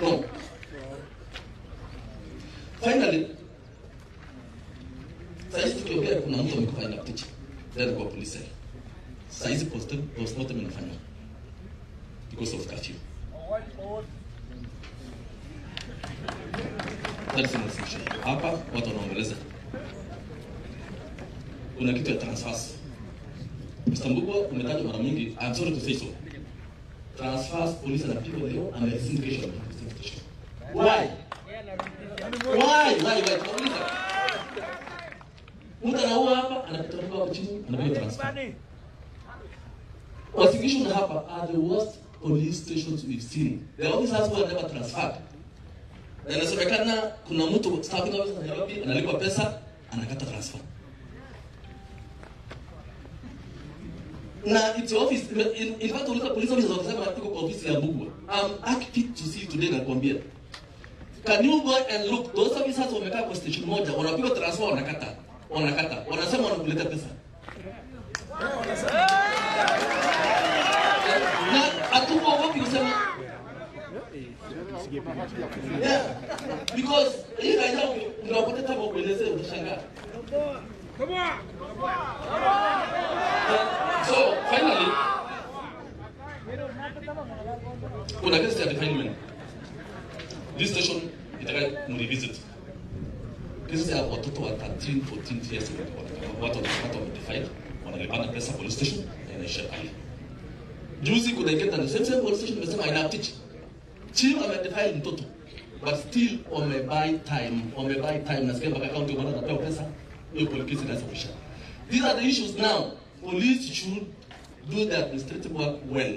No. Finally, saizi tukiongea kuna mtu amekufa ina picha. Then kwa polisi. Saizi post postmortem inafanywa because of curfew. That's not solution. Hapa watu wanaongeleza. Kuna kitu ya transfers. Mr. Mbugua umetajwa mara mingi. I'm sorry to say so. Transfers polisi anapigwa leo and there is indication of investigation. Why? Why? Why? Why? Tunauliza. Mtu anaua hapa, anapita mtu hapo chini, anapiga transfer. Prosecution hapa are the worst police stations we've seen. The officers who are never transferred. Na inasemekana kuna mtu staffing officer wa Nairobi analipwa pesa, anakata transfer. Na it's your office. In, in fact, uliza police officers wakasema iko kwa ofisi ya Mbugua. I'm happy to see today nakwambia. Can you go and look those officers wamekaa kwa station moja wanapigwa transfer wanakata. Wanakata. Wanasema wanakuleta pesa. Na hatukuogopi kusema Yeah. Because hii raia unapata tabu kuelezea utashangaa. So finally kuna kesi ya defilement. This station itaka mrevisit. Kesi ya watoto wa 13, 14 years watu watu wamedefile wanalipana pesa police station na inaisha pale. Juzi kuna ingine na same same police station imesema ina teach. Chief amedefile mtoto but still wamebuy time, wamebuy time nasikia mpaka kaunti bwana anapewa pesa hiyo police case inaweza kuisha. These are the issues now. Police should do their administrative work well.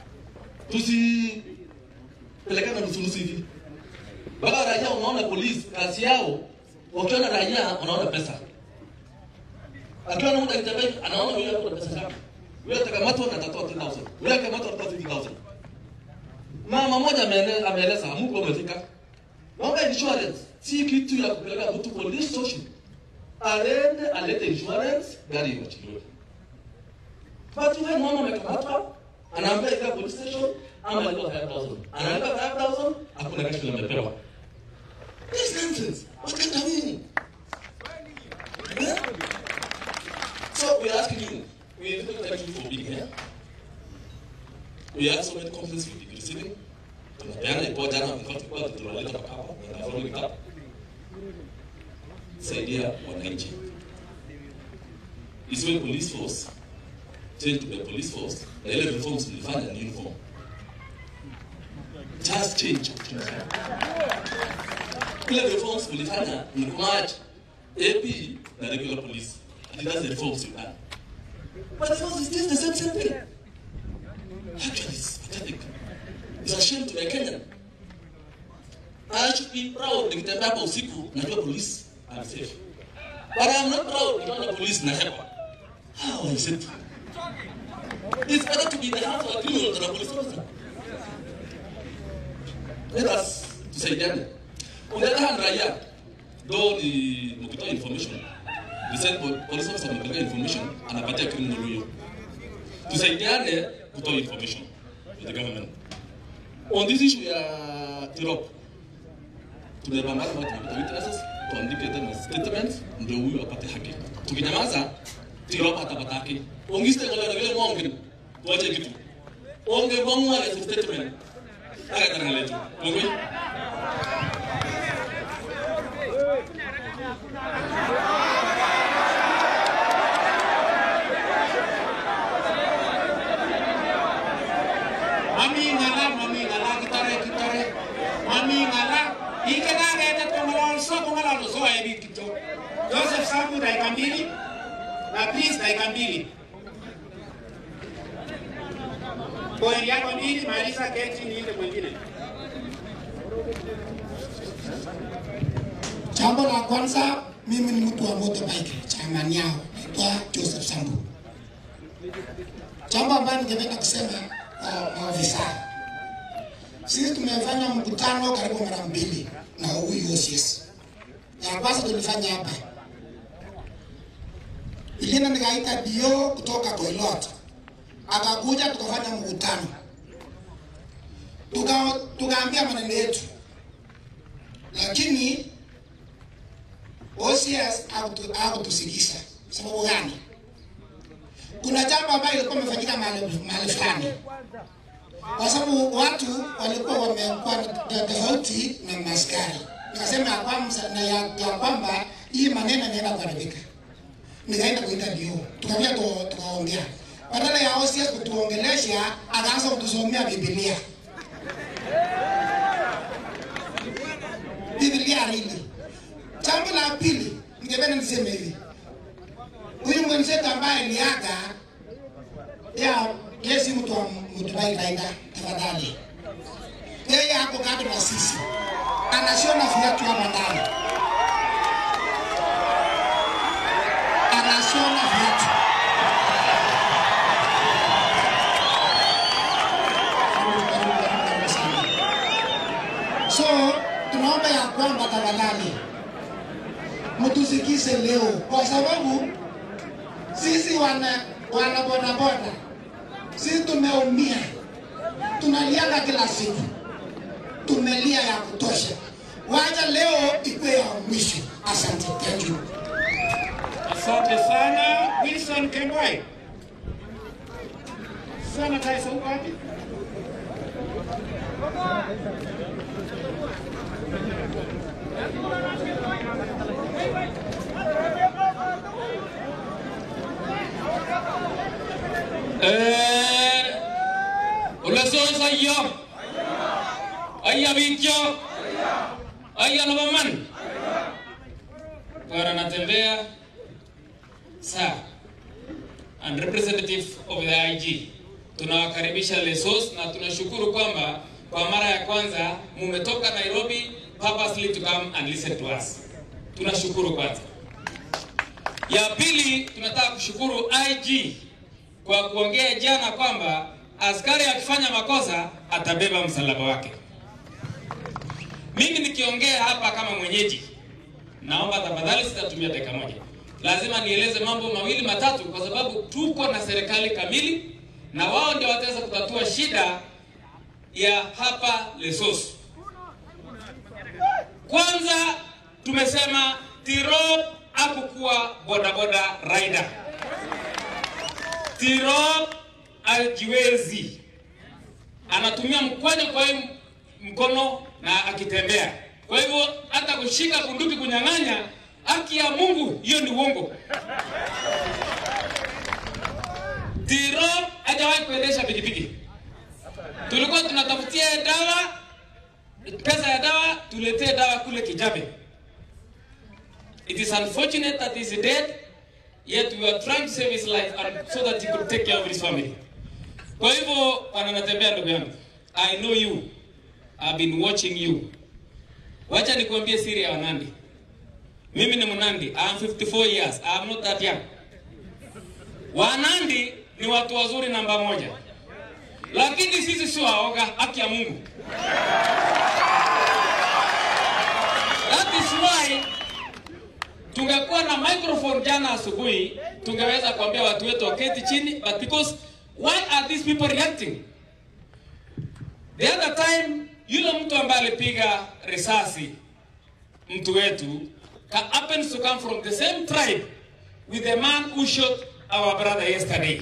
Tusipelekana nusunusu hivi. Baba raia unaona polisi kazi yao wakiona raia wanaona pesa. Akiona mtu akitembea anaona huyo hapo pesa ngapi. Huyo atakamatwa na atatoa 10000. Huyo akamatwa atatoa 50000. Mama moja ameeleza ameeleza Mungu umefika. Mambo ya insurance si kitu ya kupeleka mtu police station. Aende alete insurance gari iwachiliwe. But wewe mama amekamatwa anaambia ika police station ama alipa 5000. Analipa 5000 hakuna kashi amepewa. This nonsense. What can that mean? Yeah? So we are asking you, we thank you for being here. We have so many complaints we've been receiving. Tunapeana ipo jana tulikuwa tulikuwa tunaleta mpaka hapa na following up. Saidia wananchi. Isiwe police force change to the police force na ile reforms mlifanya ni uniform. Just change. Ile reforms mlifanya ni kumerge AP na regular police. And that's the reforms you've done. But the force is still the same same thing. Actually, it's pathetic. It's a shame to be a Kenyan. I should be proud nikitembea hapa usiku najua police are safe. But I'm not proud nikiona police na hepa. How is it? It's better to be the hands of a criminal than a police officer. Let us tusaidiane. On the other hand, raia, though ni mkitoa information, the same po- police officer amepeleka information, anapatia criminal huyo. Tusaidiane kutoa information with the government. On this issue ya Tirop, tumepambana na tumepata witnesses, tuandike tena statement ndio huyu apate haki. Tukinyamaza, Tirop atapata haki. Ongiste ngole na vile mwonge, tuache kitu. Onge mwangwa na statement. Aka tana letu. Onge. mami ngala mami ngala kitare kitare mami ngala ikena ngeta tongala so tongala so ebi kito Joseph Samu dakika mbili na please dakika mbili Pointi yako mbili, maliza keti niende mwingine. Jambo la kwanza, mimi ni mtu wa motorbike, chamani yao naitwa Joseph Sambu. Jambo ambayo ningependa kusema uh, maafisa, sisi tumefanya mkutano karibu mara mbili na huyu OCS. Ya kwanza tulifanya hapa, ingine nikaita dio kutoka Koilot, akakuja tukafanya mkutano. tuka tukaambia maneno yetu, lakini OCS hakutu- hakutusikiza. Sababu gani? Kuna jambo ambayo ilikuwa imefanyika mahali mahali fulani, kwa sababu watu walikuwa wamekuwa na tofauti na maskari. Nikasema ya kwamba na ya, ya kwamba hii maneno inaenda kuharibika. Nikaenda kuita dio, tukaambia tu, tukaongea badala ya OCS kutuongelesha, akaanza kutusomea Biblia. Biblia hili. Jambo la pili, ningependa niseme hivi, huyu mwenzetu ambaye aliaga ya yeye si mtu wa Mdubai Raida, tafadhali. Yeye hapo kando na sisi, anashona viatu hapa ndani, anashona viatu. So tunaomba ya kwamba tafadhali mtusikize leo, kwa sababu sisi wana wana bodaboda sisi tumeumia, tunaliaga kila siku, tumelia ya kutosha. Wacha leo ikuwe ya mwisho. Asante, thank you. Asante sana Wilson Kemboi. Sana Kaisa uko wapi? Eh, Ulesos ayya. Ayya bityo. Ayya nabaman. Bwana natembea saa and representative of the IG. Tunawakaribisha Lesos na tunashukuru kwamba kwa mara ya kwanza mumetoka Nairobi purposely to come and listen to us. Tunashukuru kwanza. Ya pili tunataka kushukuru IG kwa kuongea jana kwamba askari akifanya makosa atabeba msalaba wake. Mimi nikiongea hapa kama mwenyeji, naomba tafadhali, sitatumia dakika moja. Lazima nieleze mambo mawili matatu, kwa sababu tuko na serikali kamili na wao ndio wataweza kutatua shida ya hapa Lesotho. Kwanza tumesema Tirop hakukuwa bodaboda rider. Tirop ajiwezi, anatumia mkwaju kwa hii mkono na akitembea. Kwa hivyo hata kushika bunduki kunyang'anya, haki ya Mungu, hiyo ni uongo. Tirop hajawahi kuendesha pikipiki. Tulikuwa tunatafutia dawa, pesa ya dawa, tuletee dawa kule Kijabe. It is unfortunate that he is dead, yet we are trying to save his life and so that he could take care of his family. Kwa hivyo wananatembea ndugu yangu. I know you. I've been watching you. Wacha nikuambie siri ya Wanandi. Mimi ni Mnandi. I am 54 years. I am not that young. Wanandi ni watu wazuri namba moja. Lakini sisi sio waoga, haki ya Mungu. That is why tungekuwa na microphone jana asubuhi tungeweza kuambia watu wetu waketi chini but because why are these people reacting the other time yule mtu ambaye alipiga risasi mtu wetu ka- happens to come from the same tribe with the man who shot our brother yesterday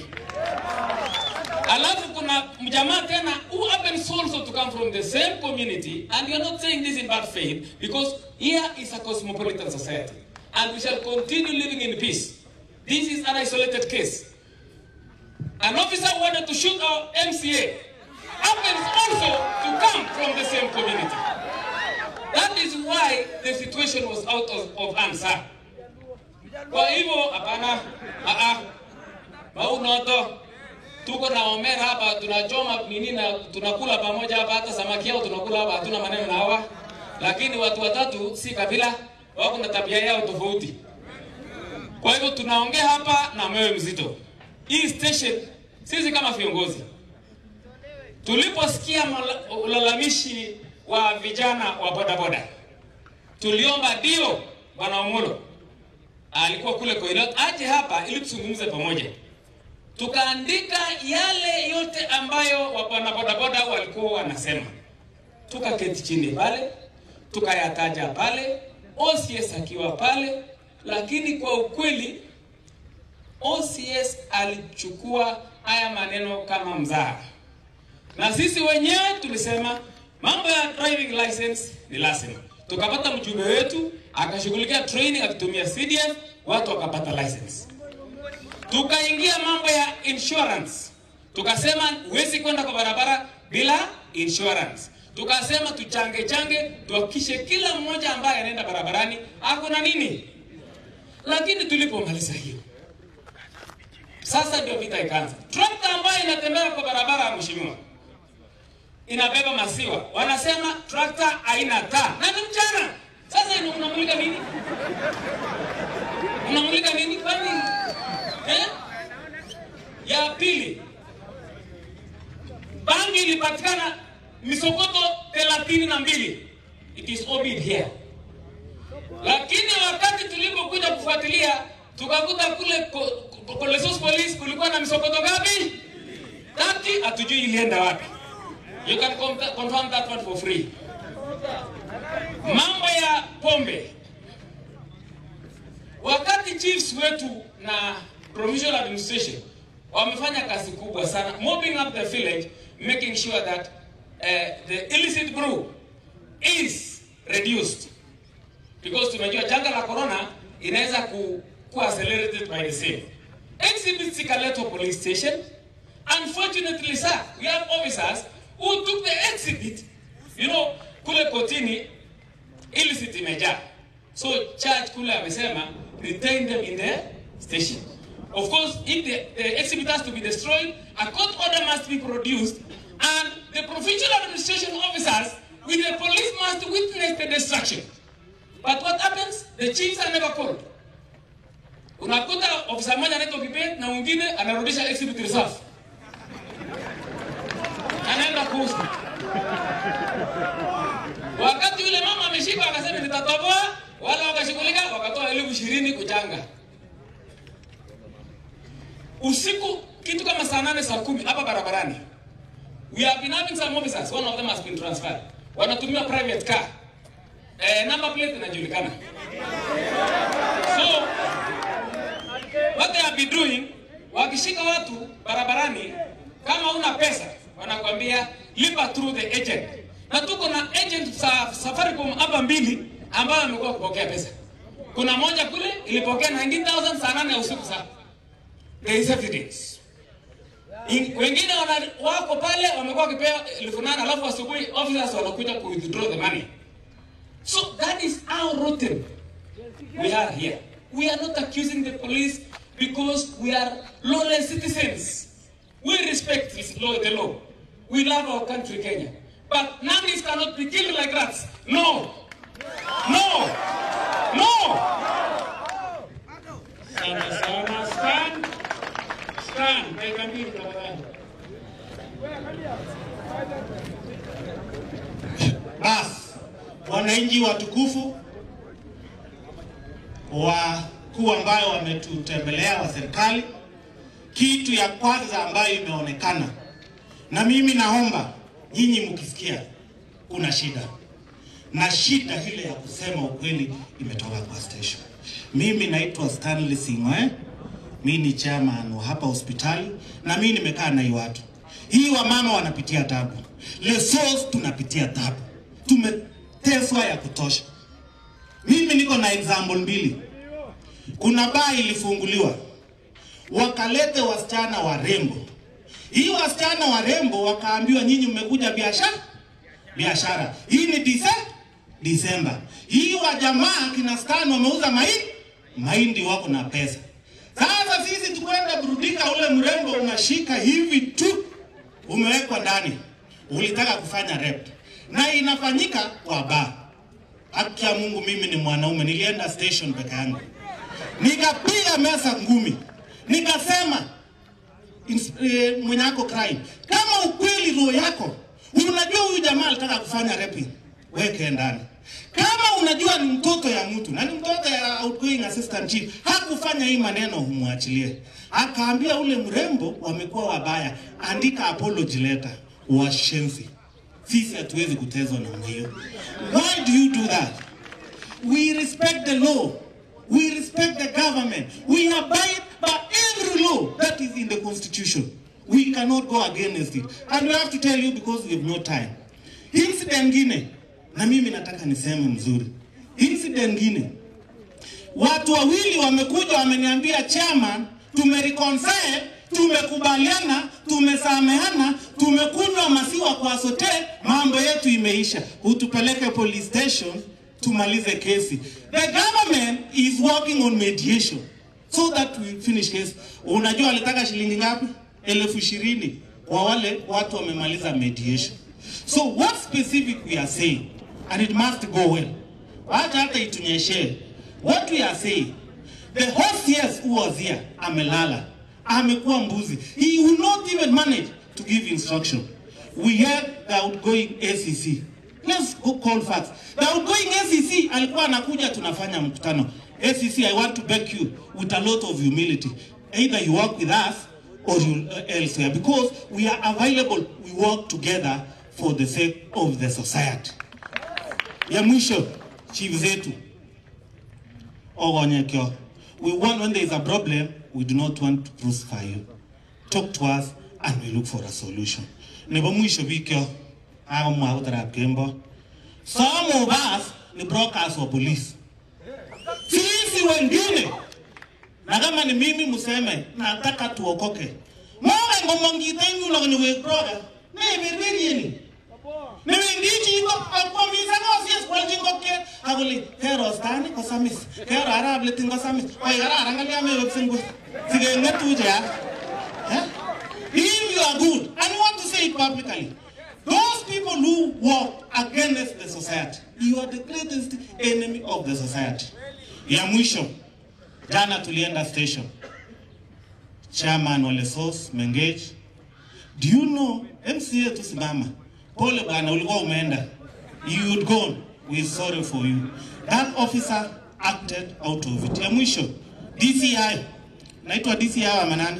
alafu kuna mjamaa tena who happens also to come from the same community and you're not saying this in bad faith because here is a cosmopolitan society and we shall continue living in peace this is an isolated case an officer wanted to shoot our mca happens also to come from the same community that is why the situation was out of, of hand sir kwa hivyo hapana ah, ah, maunoto tuko na omera hapa tunachoma nini na tunakula pamoja hapa hata samaki yao tunakula hapa hatuna maneno na hawa lakini watu watatu si kabila wako na tabia yao tofauti kwa hivyo tunaongea hapa na moyo mzito hii station sisi kama viongozi tuliposikia mala- ulalamishi wa vijana wa bodaboda tuliomba dio bwana Omolo alikuwa kule Koilot aje hapa ili tuzungumze pamoja tukaandika yale yote ambayo wapana bodaboda walikuwa wanasema tukaketi chini pale, tukayataja pale, OCS akiwa pale, lakini kwa ukweli OCS alichukua haya maneno kama mzaha, na sisi wenyewe tulisema mambo ya driving license ni lazima. Tukapata mjumbe wetu akashughulikia training akitumia CDF, watu wakapata license. Tukaingia mambo ya insurance, tukasema huwezi kwenda kwa barabara bila insurance. Tukasema tuchange change, tuhakikishe kila mmoja ambaye anaenda barabarani ako na nini. Lakini tulipomaliza hiyo sasa ndio vita ikaanza. Trakta ambayo inatembea kwa barabara ya mheshimiwa inabeba maziwa, wanasema trakta haina taa na ni mchana. Sasa ina- unamulika nini? Unamulika nini? Kwani eh? Ya pili, bangi ilipatikana misokoto thelathini na mbili. It is obid here lakini wakati tulipokuja kufuatilia tukakuta kule ko- ko- Kolesos Police kulikuwa na misokoto ngapi? Tati, hatujui ilienda wapi. You can con- confirm that one for free. Mambo ya pombe, wakati chiefs wetu na provincial administration wamefanya kazi kubwa sana mopping up the village making sure that uh, the illicit brew is reduced because tunajua janga la corona inaweza ku, ku accelerated by the same. Exhibits ikaletwa police station. Unfortunately, sir, we have officers who took the exhibit, you know, kule kotini illicit imejaa. So judge kule amesema retain them in the station. Of course, if the, the exhibit has to be destroyed, a court order must be produced, and the provincial administration officers with the police must witness the destruction. But what happens? The chiefs are never called. Unakuta ofisa mmoja anaitwa Kibet na mwingine anarudisha exhibit reserve. Anaenda kuuza. Wakati yule mama ameshika akasema nitatoboa, wala wakashughulika wakatoa elfu ishirini kuchanga. Usiku kitu kama saa nane saa kumi hapa barabarani. We have been having some officers, one of them has been transferred. Wanatumia private car. Eh, number plate inajulikana. So what they have been doing, wakishika watu barabarani, kama una pesa wanakwambia lipa through the agent, na tuko na agent za Safaricom hapa mbili ambayo wamekuwa kupokea pesa. Kuna moja kule ilipokea 19000 saa nane ya usiku saa. There is evidence. In- Wengine wana, wako pale wamekuwa wakipewa elfu nane alafu asubuhi officers wanakuja ku withdraw the money. So that is how rotten we are here. We are not accusing the police because we are lawless citizens. We respect this law, the law. We love our country, Kenya. But nannies cannot be killed like rats. No. No. No. Sana sana stand. Stand. Dakika mbili tafadhali. Basi wananchi watukufu wakuu ambayo wametutembelea wa serikali, kitu ya kwanza ambayo imeonekana, na mimi naomba nyinyi mkisikia kuna shida na shida ile ya kusema ukweli imetoka kwa station. Mimi naitwa Stanley Sing'oe, mimi ni chairman wa hapa hospitali na mimi nimekaa na hii watu. Hii wamama wanapitia tabu, Lesos tunapitia tabu, tumeteswa ya kutosha. Mimi niko na example mbili. Kuna baa ilifunguliwa, wakalete wasichana warembo. Hii wasichana warembo wakaambiwa, nyinyi mmekuja biashara biashara. Hii ni dise Disemba. Hii wa jamaa kina Stan wameuza mahindi mahindi, wako na pesa. Sasa sisi tukwenda burudika, ule mrembo unashika hivi tu, umewekwa ndani, ulitaka kufanya rep na inafanyika kwa baa. Haki ya Mungu, mimi ni mwanaume, nilienda station peke yangu, nikapiga mesa ngumi, nikasema ins- eh, mwenye ako crime, kama ukweli roho yako unajua huyu jamaa alitaka kufanya raping, weke ndani. Kama unajua ni mtoto ya mtu na ni mtoto ya outgoing assistant chief, hakufanya hii maneno, humwachilie. Akaambia ule mrembo, wamekuwa wabaya, andika apology letter, washenzi sisi hatuwezi kutezwa namna hiyo. Why do you do that? We respect the law. We respect the government. We abide by every law that is in the constitution. We cannot go against it. And we have to tell you because we have no time. Incident ngine, na mimi nataka niseme mzuri. Incident ngine, watu wawili wamekuja wameniambia chairman, tumereconcile, tumekubaliana, tumesameana, tumekunywa maziwa kwa sote, mambo yetu imeisha. Utupeleke police station tumalize kesi. The government is working on mediation so that we finish case. Unajua alitaka shilingi ngapi? Elfu ishirini kwa wale watu wamemaliza mediation. So what specific we are saying and it must go well. Wacha hata itunyeshe. What we are saying, the hostess who was here amelala, amekuwa mbuzi. He will not even manage to give instruction. We had the outgoing ACC. Let's go call facts. The outgoing ACC alikuwa anakuja tunafanya mkutano. ACC, I want to beg you with a lot of humility. Either you work with us or you uh, elsewhere because we are available. We work together for the sake of the society. Ya mwisho, chief zetu Ogonyekyo. We want when there is a problem, we do not want to crucify you. Talk to us and we look for a solution. Nebo mwisho bikyo, ako mwa utarap kembo. Some of us ni brokers wa police. Sisi wengine, na kama ni mimi museme, nataka tuokoke. Mwaga ngomongite yulo kwenye wek broker. Ne berberieni. Ne wendichi iko akwamisa ko sies kwalchi ngokiet akole kero stani ko samis kero arab letin ko samis oi kararan kalya me wepsen kwe sikeng'etuje ya Eh? If you are good, and you want to say it publicly, those people who work against the society, you are the greatest enemy of the society. Ya mwisho, jana tulienda station, chairman wa Lesos Mengage, do you know MCA tusimama, pole bwana, ulikuwa umeenda, you would gone, we sorry for you. That officer acted out of it. Ya mwisho, DCI, naitwa DCI wa manani?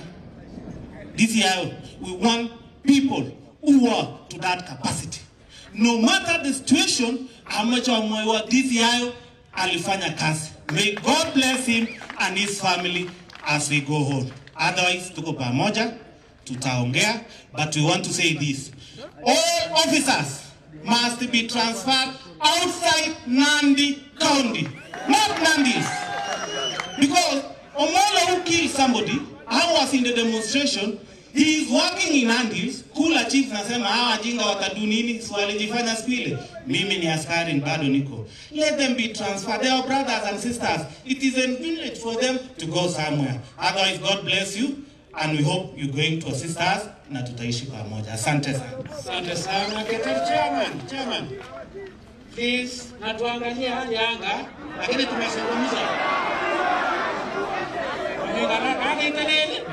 DCI, we want people who are to that capacity. No matter the situation, amechomwe wa DCI alifanya kazi. May God bless him and his family as we go home. Otherwise, tuko pamoja, tutaongea, but we want to say this. All officers must be transferred outside Nandi County, not Nandis. Because Omolo who killed somebody, I was in the demonstration, he is working in Andis, kula chief nasema hawa jinga watadu nini, so walijifanya siku ile. Mimi ni askari bado niko. Let them be transferred. They are brothers and sisters. It is inconvenient for them to go somewhere. Otherwise, God bless you and we hope you're going to assist us na tutaishi pamoja. Asante sana. Asante sana Keter Chairman, Chairman. Please, na tuangalie hali ya anga, lakini tumezungumza. Umegaraka hali itelele.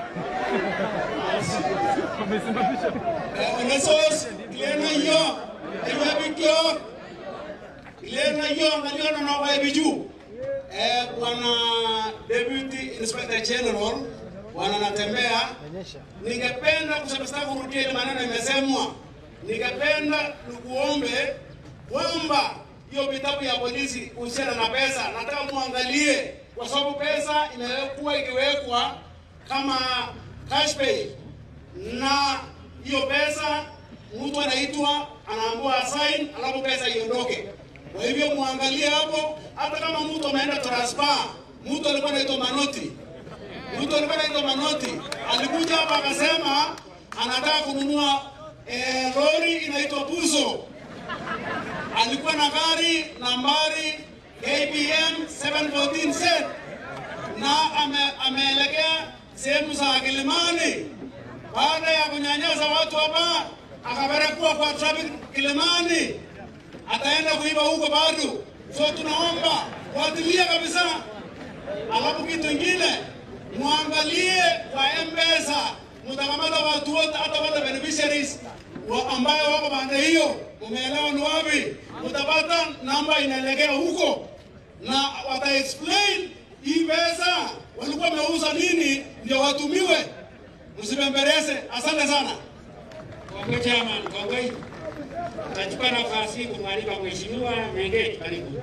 Lesos, kilena yo, ewe bikyo. Kilena yo, ngaliona na wa biju. Eh, bwana Deputy Inspector General bwana natembea, ningependa kusema sitaki kurudia ile maneno imesemwa. Ningependa nikuombe kwamba hiyo vitabu ya polisi kuhusiana na pesa, nataka muangalie, kwa sababu pesa imekuwa ikiwekwa kama cash pay, na hiyo pesa mtu anaitwa anaambiwa assign, alafu pesa iondoke. Kwa hivyo muangalie hapo, hata kama mtu ameenda transfer, mtu alikuwa anaitwa Manoti, mtu alikuwa anaitwa Manoti, alikuja hapa akasema anataka kununua eh, lori inaitwa Buzo alikuwa na gari nambari KBM 714Z na ame, ameelekea sehemu za Kilimani. Baada ya kunyanyasa watu hapa, akapelekwa kwa traffic Kilimani, ataenda kuiba huko bado. So tunaomba fuatilia kabisa. Alafu kitu ingine, muangalie kwa M-Pesa, mtakamata watu wote, hata wale beneficiaries wa ambayo wako pande hiyo, umeelewa ni wapi? Utapata namba inaelekea huko, na wata explain hii pesa walikuwa wameuza nini, ndio watumiwe. Msibembereze. Asante sana. Kongwe chairman, kongwe. Nachukua nafasi hii kumwalika Mheshimiwa Menge, karibu.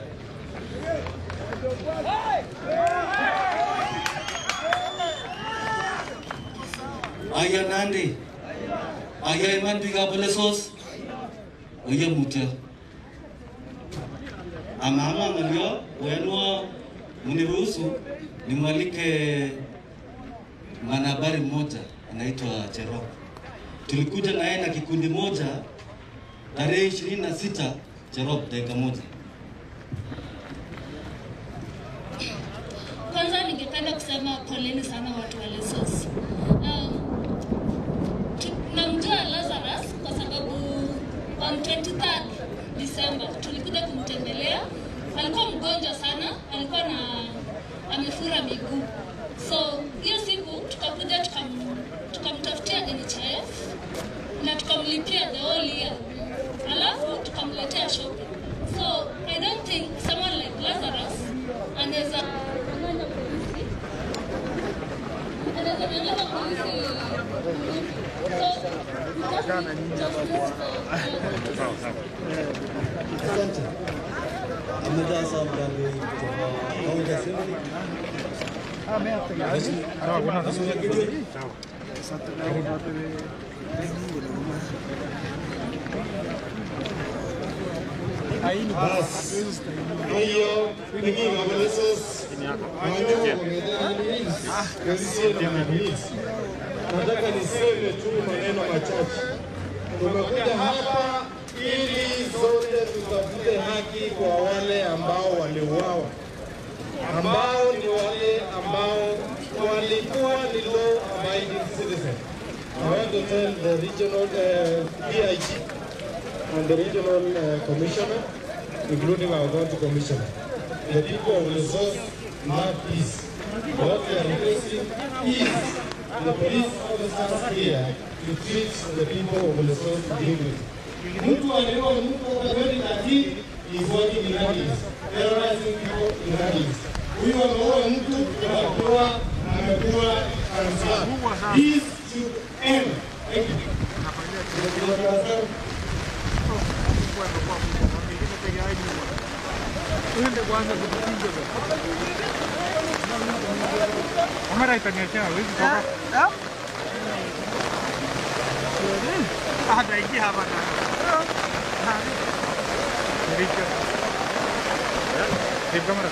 Aya Nandi, aya iman biga bolesos, oye mutyo. Amama ngalio, wenwa uniruhusu nimwalike mwanahabari mmoja anaitwa Cherop. Tulikuja na yeye na kikundi moja tarehe ishirini na sita Cherop, dakika moja. Kwanza ningependa kusema poleni sana watu wa Lesos. Um, tu- namjua Lazarus kwa sababu on 23rd December tulikuja kumtembelea. Alikuwa mgonjwa sana, alikuwa na amefura miguu. So hiyo siku tukakuja tukam, tukamtafutia NHIF na tukamlipia the whole year, alafu tukamletea shopping. So I don't think someone like Lazarus anaweza nyang'anya polisi, anaweza nyang'anya polisi. So just justice for Asante. Amejaa sana mdani kutoka kaunti ya Sirari. Kwa hiyo pengine Wabolesos wanyo wamedaniisi nataka niseme tu maneno machache. Tumekuja hapa ili zote tutafute haki kwa wale ambao waliuawa, ambao ni wale ambao walikuwa ni law abiding citizen. I want to tell the regional uh, DIG and the regional uh, commissioner, including our county commissioner. The people of Lesotho love peace. What we are requesting is the police officers here to treat the people of Lesotho dignity. Mtu aliyewa mtu kwa 2013 is working in rallies, terrorizing people in rallies. Huyu ameua mtu anakuwa amekuwa kansala. This should end. Thank you. Kamera itaniachia hawezi toka. Hataingia hapa ndani. Richo. Save kamera.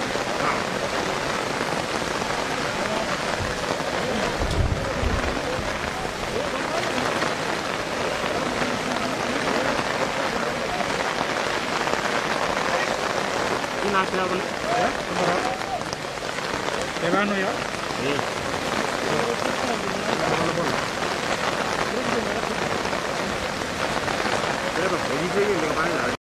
Inaachia bale. Eh? Kamera. Tegano ya? Eh.